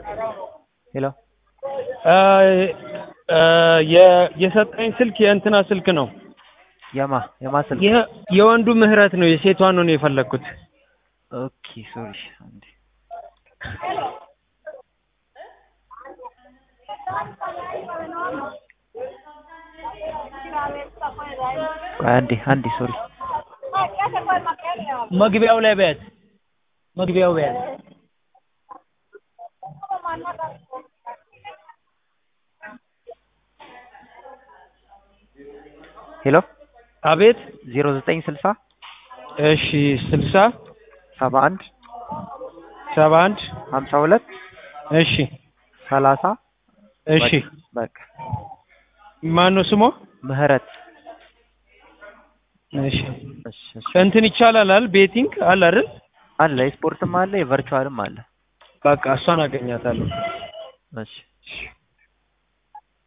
ሄሎ የሰጠኝ ስልክ የእንትና ስልክ ነው። የማ የማ ስልክ ይህ የወንዱ ምህረት ነው። የሴቷን ነው የፈለግኩት። ኦኬ ሶሪ አንዴ ቆይ አንዴ አንዴ ሶሪ መግቢያው ላይ በያት፣ መግቢያው በያት። ሄሎ አቤት። ዜሮ ዘጠኝ ስልሳ እሺ፣ ስልሳ ሰባ አንድ ሰባ አንድ ሀምሳ ሁለት እሺ፣ ሰላሳ እሺ። በቃ ማን ነው ስሟ? ምህረት እሺ። እሺ እሺ እንትን ይቻላል አይደል? ቤቲንግ አለ አይደል? አለ የስፖርትም አለ የቨርቹዋልም አለ በቃ እሷን አገኛታለሁ። እሺ እሺ